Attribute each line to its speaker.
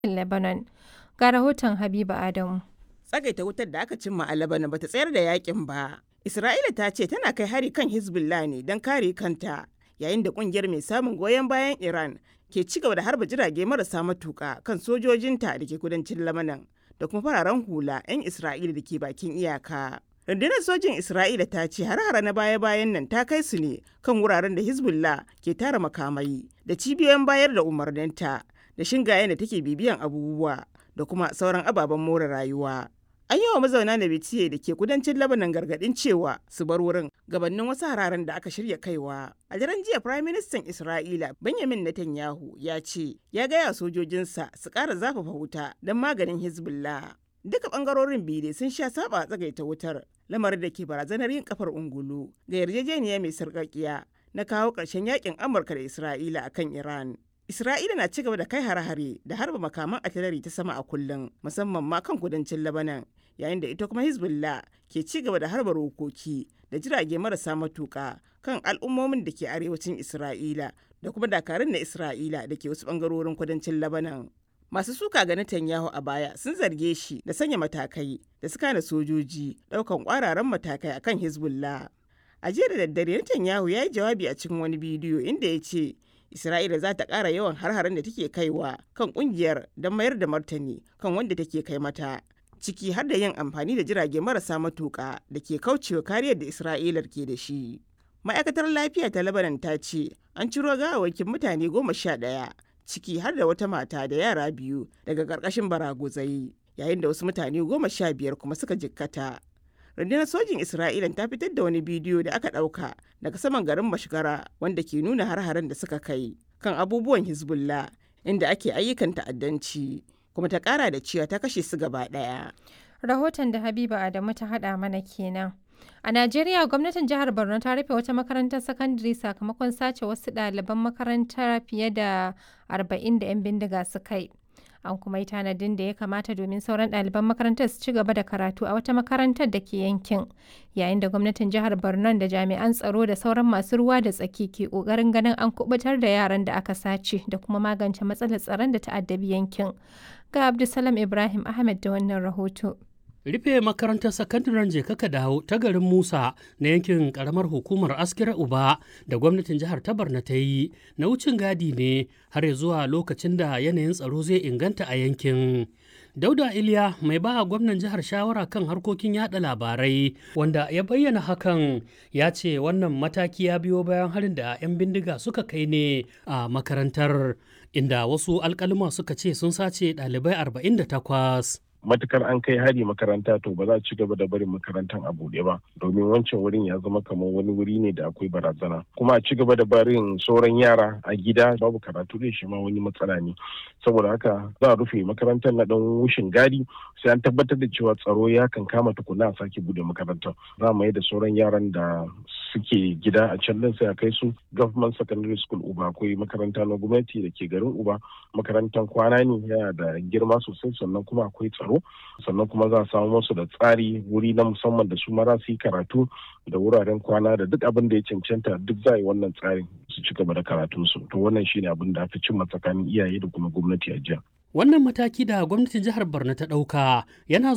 Speaker 1: Lebanon. Ga rahoton Habiba Adamu.
Speaker 2: Tsagaita wutar da aka cimma a Lebanon bata tsayar da yakin ba. Isra'ila ta ce tana kai hari kan Hezbollah ne don kare kanta, yayin da kungiyar mai samun goyon bayan Iran ke ci gaba da harba jirage marasa matuka kan sojojinta da ke kudancin Lebanon da kuma fararen hula 'yan Isra'ila da ke bakin iyaka. rundunar sojin isra'ila ta ce har-hara na baya-bayan nan ta kai su ne kan wuraren da hezbollah ke tara makamai da cibiyoyin bayar da umarninta da shingayen da take bibiyan abubuwa da kuma sauran ababen more rayuwa an yi wa mazauna na bitiye da ke kudancin labanan gargadin cewa su bar wurin gabanin wasu hararen da aka shirya kaiwa a daren jiya prime minister isra'ila benjamin netanyahu ya ce ya gaya sojojinsa su ƙara zafafa wuta don maganin hezbollah duka bangarorin biyu dai sun sha saba tsagaita wutar lamarin da ke barazanar yin kafar ungulu ga yarjejeniya mai sarƙaƙiya na kawo ƙarshen yakin amurka da isra'ila akan iran isra'ila na cigaba da kai hare-hare da harba makaman atilari ta sama a kullum musamman ma kan kudancin labanan yayin da ita kuma hezbollah ke ci gaba da harba rokoki da jirage marasa matuƙa kan al'ummomin da ke arewacin isra'ila da kuma dakarun na isra'ila da ke wasu bangarorin kudancin labanan masu suka ga Netanyahu a baya sun zarge shi da sanya matakai da suka na sojoji daukan kwararan matakai akan Hezbollah. A jiya da daddare Netanyahu ya yi jawabi a cikin wani bidiyo inda ya ce Isra'ila za ta ƙara yawan har-haren da take kaiwa kan ƙungiyar don mayar da martani kan wanda take kai mata. Ciki har da yin amfani da jirage marasa matuƙa da ke kaucewa kariyar da Isra'ilar ke da shi. Ma'aikatar lafiya ta Lebanon ta ce an ciro gawawakin mutane goma sha ɗaya ciki har da wata mata da yara biyu daga ƙarƙashin baraguzai yayin da wasu mutane goma sha biyar kuma suka jikkata. rundunar sojin isra'ila ta fitar da wani bidiyo da aka ɗauka daga saman garin mashigara wanda ke nuna har-haren da suka kai kan abubuwan hezbollah inda ake ayyukan ta'addanci kuma ta ƙara da cewa ta kashe su gaba ɗaya.
Speaker 1: Rahoton da Habiba Adamu ta haɗa mana kenan. A Najeriya gwamnatin jihar Borno ta rufe wata makarantar sakandare sakamakon sace wasu ɗaliban makarantar fiye da 40 da 'yan bindiga suka yi. An kuma yi tanadin da ya kamata domin sauran ɗaliban makarantar su ci gaba da karatu a wata makarantar da ke yankin. Yayin da gwamnatin jihar Borno da jami'an tsaro da sauran masu ruwa da tsaki ke ƙoƙarin ganin an kubutar da yaran da aka sace da kuma magance matsalar tsaron da ta'addabi yankin. Ga Abdulsalam Ibrahim Ahmed da wannan rahoto.
Speaker 3: rufe makarantar sakandaren jekaka dawo ta garin musa na yankin karamar hukumar askira uba da gwamnatin jihar tabarna ta yi na wucin gadi ne har zuwa lokacin da yanayin tsaro zai inganta a yankin dauda iliya mai ba gwamnan jihar shawara kan harkokin yada labarai wanda ya bayyana hakan ya ce wannan mataki ya biyo bayan harin da 'yan bindiga suka kai ne a makarantar inda wasu alkalima suka ce sun sace ɗalibai 48
Speaker 4: matukar an kai hari makaranta to ba za a ci gaba da barin makarantar a buɗe ba domin wancan wurin ya zama kamar wani wuri ne da akwai barazana kuma a ci gaba da barin sauran yara a gida babu karatu da shi ma wani matsala ne saboda haka za a rufe makarantar na dan wushin gadi sai an tabbatar da cewa tsaro ya kan kama tukuna a sake bude makarantar za mu yi da sauran yaran da suke gida a can din sai a kai su government secondary school uba akwai makaranta na gwamnati da ke garin uba makarantar kwana ne yana da girma sosai sannan kuma akwai tsaro tsaro sannan kuma za a samu musu da tsari wuri na musamman da su mara su yi karatu da wuraren kwana da duk abin da ya cancanta duk za a yi wannan tsarin su ci gaba da karatunsu to wannan shine abin da aka cimma tsakanin iyaye da kuma gwamnati a jiya
Speaker 3: wannan mataki da gwamnatin jihar borno ta ɗauka yana